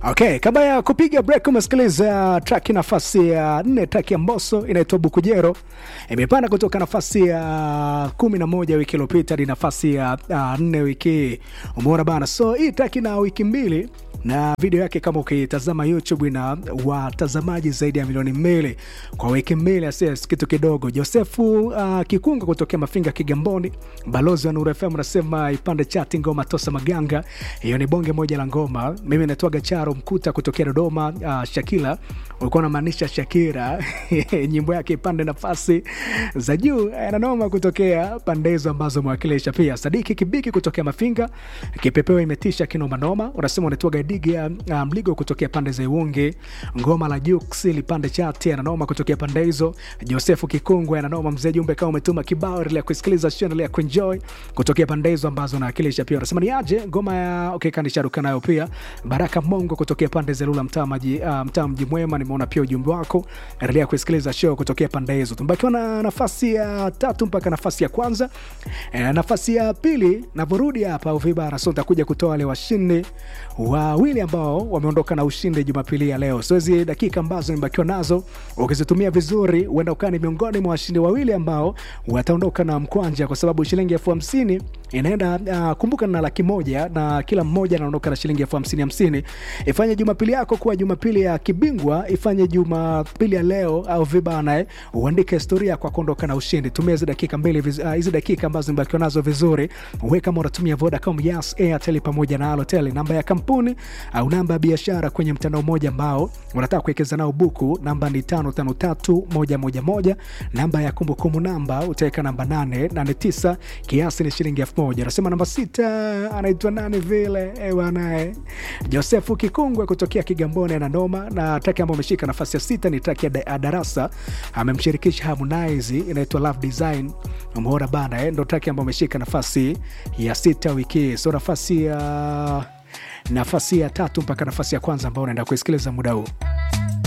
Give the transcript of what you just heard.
Okay, kabla ya kupiga break umesikiliza track nafasi ya nne, track ya Mbosso inaitwa Bukujero, imepanda kutoka nafasi ya kumi na moja wiki iliyopita hadi nafasi ya uh, nne wiki hii. Umeona bana, so hii track ina wiki mbili na video yake kama ukitazama YouTube ina watazamaji zaidi ya milioni mbili kwa wiki mbili, asias kitu kidogo. Josefu uh, Kikunga kutokea Mafinga Kigamboni, balozi wa Nuru FM anasema ipande chati ngoma Tosa Maganga, hiyo ni bonge moja la ngoma. Mimi naitwaga Charo Mkuta kutokea Dodoma. Uh, Shakila ulikuwa unamaanisha Shakira nyimbo yake ipande nafasi za juu nanoma kutokea pande hizo ambazo mwakilisha. Pia Sadiki Kibiki kutokea Mafinga, kipepeo imetisha kinomanoma, unasema unaitwaga Diga uh, Mligo kutokea pande za Iwungi, ngoma la Jux lipande chati ananoma kutokea pande hizo. Josefu Kikungwe ananoma, mzee jumbe kama umetuma kibao ile ya kusikiliza channel ya kuenjoy kutokea pande hizo ambazo nawakilisha. Pia unasema ni aje ngoma ya okay, kanisharuka nayo pia. Baraka Mongo kutokea pande za Lula mtaa maji uh, mtaa mji mwema, nimeona pia ujumbe wako, endelea kusikiliza show kutokea pande hizo. Tumbakiwa na nafasi ya tatu mpaka nafasi ya kwanza. E, nafasi ya pili navorudi hapa Uvibara, so nitakuja kutoa wale washindi wawili ambao wameondoka na ushindi Jumapili ya leo. So hizi dakika ambazo nimebakiwa nazo ukizitumia vizuri, huenda ukaa ni miongoni mwa washindi wawili ambao wataondoka na mkwanja, kwa sababu shilingi elfu hamsini inaenda uh, kumbuka na laki moja na kila mmoja anaondoka na shilingi elfu hamsini hamsini. Ifanye Jumapili yako kuwa Jumapili ya kibingwa, ifanye Jumapili ya leo au vibana eh, uandike historia kwa kuondoka na ushindi. Tumia hizi dakika mbili hizi uh, dakika ambazo nimebakiwa nazo vizuri. Wewe kama unatumia Vodacom, Yas, Airtel pamoja na Halotel, namba ya kampuni au namba ya biashara kwenye mtandao mmoja ambao unataka kuwekeza nao buku, namba ni tano tano tatu moja moja moja. Namba ya kumbukumbu namba utaweka namba nane nane tisa, kiasi ni shilingi elfu moja. Anasema namba sita anaitwa nani vile ewanae Josefu Kikungwe kutokea Kigamboni na noma na traki ambayo ameshika nafasi ya sita ni traki ya Darasa, amemshirikisha Harmonize inaitwa Love Design. Umeona bana eh, ndo traki ambayo ameshika nafasi ya sita wiki hii, so nafasi ya nafasi ya tatu mpaka nafasi ya kwanza ambao unaenda kuisikiliza muda huu.